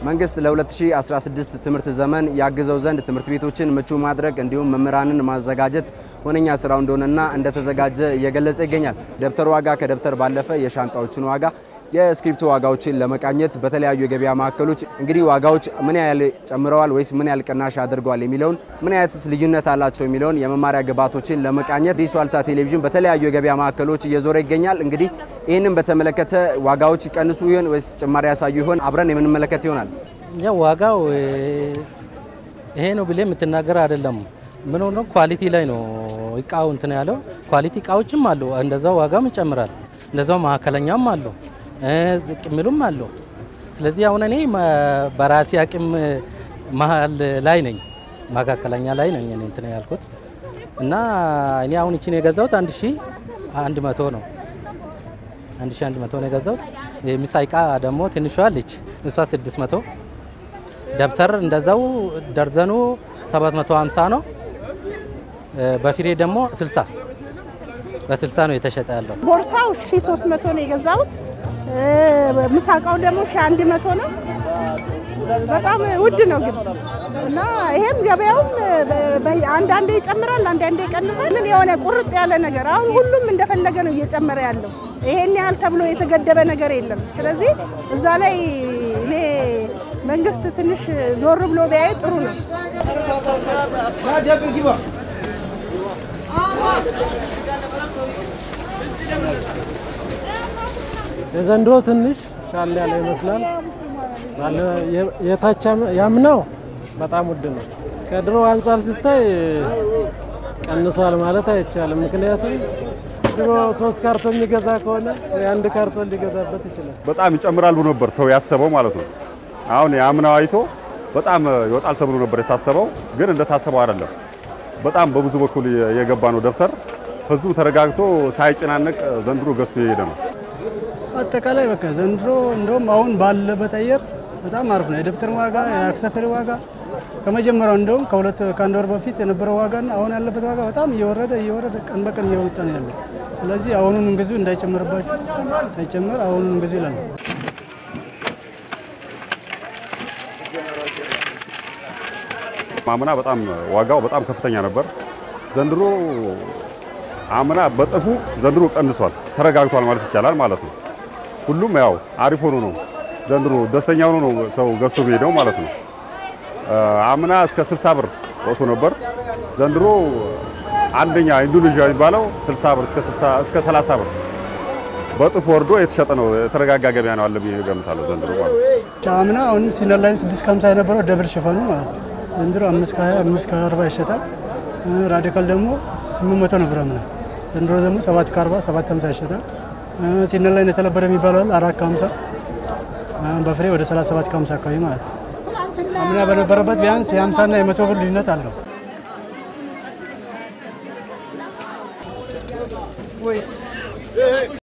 መንግስት ለ2016 ትምህርት ዘመን ያግዘው ዘንድ ትምህርት ቤቶችን ምቹ ማድረግ እንዲሁም መምህራንን ማዘጋጀት ሁነኛ ስራው እንደሆነና እንደተዘጋጀ እየገለጸ ይገኛል። ደብተር ዋጋ ከደብተር ባለፈ የሻንጣዎችን ዋጋ የእስክሪብቶ ዋጋዎችን ለመቃኘት በተለያዩ የገበያ ማዕከሎች እንግዲህ ዋጋዎች ምን ያህል ጨምረዋል ወይስ ምን ያህል ቅናሽ አድርገዋል የሚለውን ምን አይነትስ ልዩነት አላቸው የሚለውን የመማሪያ ግብዓቶችን ለመቃኘት አዲስ ዋልታ ቴሌቪዥን በተለያዩ የገበያ ማዕከሎች እየዞረ ይገኛል። እንግዲህ ይህንን በተመለከተ ዋጋዎች ይቀንሱ ይሆን ወይስ ጭማሪ ያሳዩ ይሆን አብረን የምንመለከት ይሆናል። ያው ዋጋው ይሄ ነው ብሌ የምትናገር አይደለም። ምን ሆኖ ኳሊቲ ላይ ነው እቃው እንትን ያለው ኳሊቲ እቃዎችም አሉ። እንደዛው ዋጋም ይጨምራል። እንደዛው መካከለኛም አሉ ዝቅ የሚሉም አሉ። ስለዚህ አሁን እኔ በራሴ አቅም መሀል ላይ ነኝ፣ መካከለኛ ላይ ነኝ እኔ እንትን ያልኩት እና እኔ አሁን እቺን የገዛሁት አንድ ሺ አንድ መቶ ነው። አንድ ሺ አንድ መቶ ነው የገዛሁት። የምሳ እቃ ደግሞ ትንሿ አለች እሷ ስድስት መቶ ደብተር እንደዛው ደርዘኑ ሰባት መቶ ሀምሳ ነው። በፍሬ ደግሞ ስልሳ በስልሳ ነው የተሸጠ ያለው። ቦርሳው ሺ ሶስት መቶ ነው የገዛሁት። ምሳቃው ደግሞ ሺ አንድ መቶ ነው። በጣም ውድ ነው ግን እና ይሄም ገበያውም አንዳንዴ ይጨምራል፣ አንዳንዴ ይቀንሳል። ምን የሆነ ቁርጥ ያለ ነገር አሁን ሁሉም እንደፈለገ ነው እየጨመረ ያለው። ይሄን ያህል ተብሎ የተገደበ ነገር የለም። ስለዚህ እዛ ላይ እኔ መንግስት ትንሽ ዞር ብሎ ቢያይ ጥሩ ነው። የዘንድሮ ትንሽ ሻል ያለ ይመስላል። የታች ያምናው በጣም ውድ ነው። ከድሮ አንጻር ሲታይ ቀንሷል ማለት አይቻልም። ምክንያቱም ድሮ ሶስት ካርቶን የሚገዛ ከሆነ የአንድ ካርቶን ሊገዛበት ይችላል። በጣም ይጨምራል ብሎ ነበር ሰው ያሰበው ማለት ነው። አሁን የአምናው አይቶ በጣም ይወጣል ተብሎ ነበር የታሰበው፣ ግን እንደታሰበው አይደለም። በጣም በብዙ በኩል የገባ ነው ደብተር። ህዝቡ ተረጋግቶ ሳይጨናነቅ ዘንድሮ ገዝቶ የሄደ ነው። አጠቃላይ በቃ ዘንድሮ እንደውም አሁን ባለበት አየር በጣም አሪፍ ነው። የደብተር ዋጋ፣ የአክሰሰሪ ዋጋ ከመጀመሪያው እንደውም ከሁለት ከአንድ ወር በፊት የነበረው ዋጋና አሁን ያለበት ዋጋ በጣም እየወረደ እየወረደ ቀን በቀን እየወጣ ነው ያለው። ስለዚህ አሁኑን ግዙ እንዳይጨምርባችሁ፣ ሳይጨምር አሁኑን ግዙ ይላል። አምና በጣም ዋጋው በጣም ከፍተኛ ነበር። ዘንድሮ አምና በጥፉ ዘንድሮ ቀንሷል፣ ተረጋግቷል ማለት ይቻላል ማለት ነው። ሁሉም ያው አሪፍ ሆኖ ነው ዘንድሮ ደስተኛ ሆኖ ነው ሰው ገዝቶ የሚሄደው ማለት ነው። አምና እስከ 60 ብር ወጥቶ ነበር። ዘንድሮ አንደኛ ኢንዶኔዥያ የሚባለው 60 ብር እስከ 60 እስከ 30 ብር በጥፍ ወርዶ የተሸጠ ነው። የተረጋጋ ገበያ ነው አለ ብዬ እገምታለሁ ዘንድሮ ማለት ነው። አምና አሁን ሲነር ላይ 6 ከ50 የነበረው ደብል ሽፈኑ ማለት ነው። ዘንድሮ 5 ከ20 5 ከ40 ይሸጣል። ራዲካል ደግሞ 800 ነበር አምና። ዘንድሮ ደግሞ 7 ከ40 7 50 ይሸጣል። ሲነር ላይ የተለበደ የሚባለው አራት ከ50 በፍሬ ወደ 37 ከ50 አካባቢ ማለት ነው። አምና በነበረበት ቢያንስ የ50 እና የ100 ብር ልዩነት አለው።